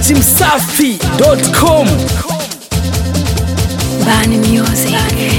datimsafi.com Bani Music.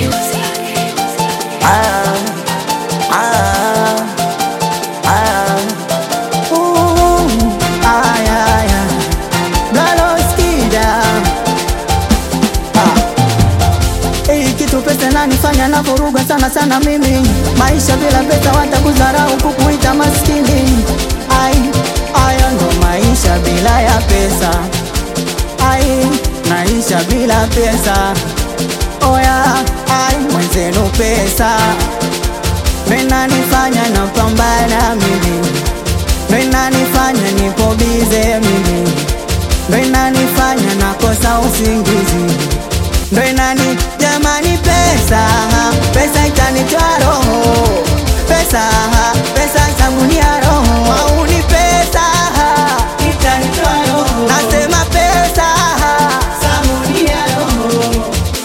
Hii kitu pesa nanifanya na vuruga sana sana mimi maisha bila pesa watakudharau kukuita maskini ai ayo ndo maisha bila ya pesa ai maisha bila pesa oya ai mwenzenu pesa menanifanya napambana mimi menanifanya nipo bize mimi ndo inanifanya nakosa usingizi ndo inani jamani pesa pesa itanitoa roho pesa pesa sabuni ya roho au ni pesa itanitoa roho nasema pesa sabuni ya roho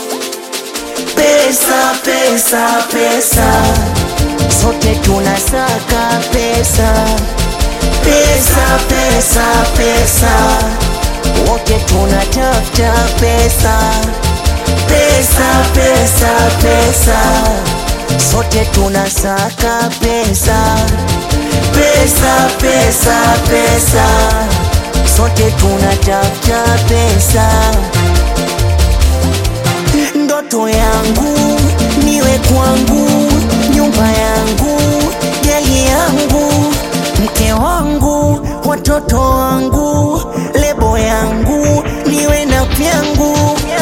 Pesa, pesa, pesa, sote tunasaka pesa. Pesa, pesa, pesa, wote tunatafuta pesa. Pesa, pesa, pesa, sote tunasaka pesa. Pesa, pesa, pesa, sote tunatafuta pesa. Ndoto yangu niwe kwangu, nyumba yangu, gari yangu, mke wangu, watoto wangu, lebo yangu, niwe na vyangu.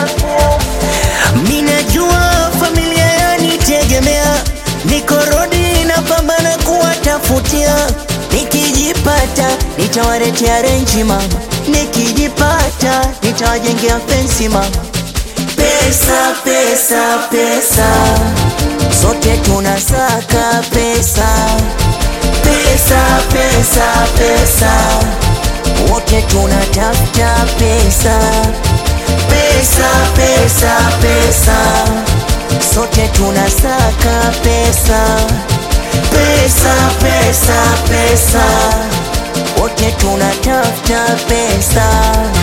Minajua familia yanitegemea, niko rodi napambana kuwatafutia. Nikijipata nitawaletea renji mama, nikijipata nitawajengea fensi mama. Pesa, pesa, pesa, sote tunasaka pesa. Pesa, pesa, pesa, wote tunatafuta pesa. Pesa, pesa, pesa, sote tunasaka pesa. Pesa, pesa, pesa, wote tunatafuta pesa.